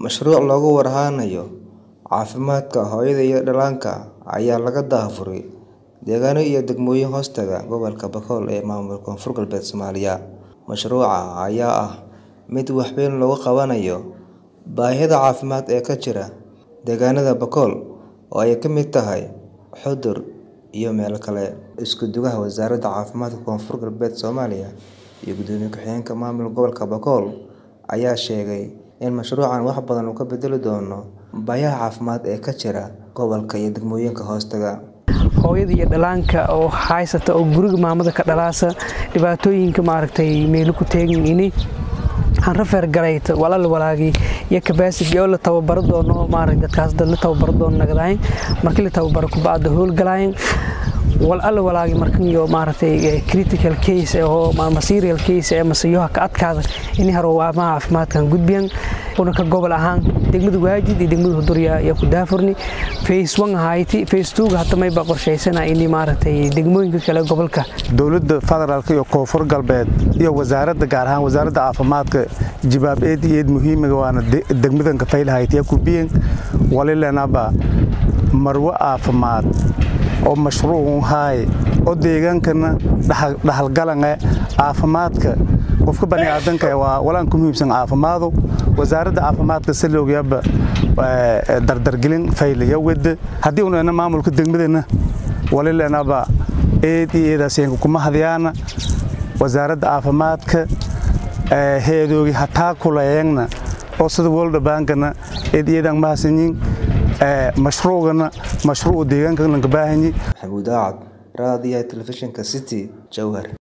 Mashruuc looga warhaanayo caafimaadka hooyada iyo dhallaanka ayaa laga daafuray deegaano iyo degmooyin hoostaga gobolka Bakool ee maamulka Koonfur Galbeed Soomaaliya. Mashruuca ayaa ah mid wax weyn looga qabanayo baahida caafimaad ee ka jira deegaanada Bakool oo ay ka mid tahay Xudur iyo meelo kale. Isku-duwaha Wasaaradda Caafimaadka Koonfur Galbeed Soomaaliya iyo Gudoomiye Ku-xigeenka Maamulka Gobolka Bakool ayaa sheegay in mashruucan wax badan uu ka bedeli doono baahiyaha caafimaad ee ka jira gobolka iyo degmooyinka hoostaga. hooyada iyo dhallaanka oo haysata oo guriga maamada ka dhalaasa dhibaatooyinka maaragtay meelo ku teegin ini aan rafeer galayta walal walaagi iyo capacity oo la tababaro doono maaragtay dadkaas dad la tababaro doono nagadayn markii la tababaro ku bacda howl galayn wal alla walaagi markan iyo maaragtay critical case oo ma serial case ee masayoha ka adkaada in haroowaamaha caafimaadkan gudbiyan una ka gobol ahaan degmada waajid iyo degmada hudurya iyo ku daafurni phase 1 ahayti phase 2 hadda may ba qorshaysana in maaragtay degmooyinka kale gobolka dowladda federaalka iyo koonfur galbeed iyo wasaaradda gaar ahaan wasaaradda caafimaadka jibaab eed iyo eed muhiimiga waana degmadanka faylahaytiya kubiyen walilenaba marwo caafimaad oo mashruucun haay oo deegaankana dhaxalgalange caafimaadka qofka baniaadanka waa walaan ku muhiimsan caafimaadu wasaaradda caafimaadka salowgyaba dardargelin faylaya wada haddii unana maamulka degmadana walilenaba eed iyo eedaaseenka kuma hadyaana wasaaradda caafimaadka heedoogi hataa kuleeyangna oo sida world bankana eed iyadan mahadsanyin mashruucana mashruuc deegaanka lanka baahanyi Maxamuud Aacad, Raadiyaha Telefishinka City, Jowhar.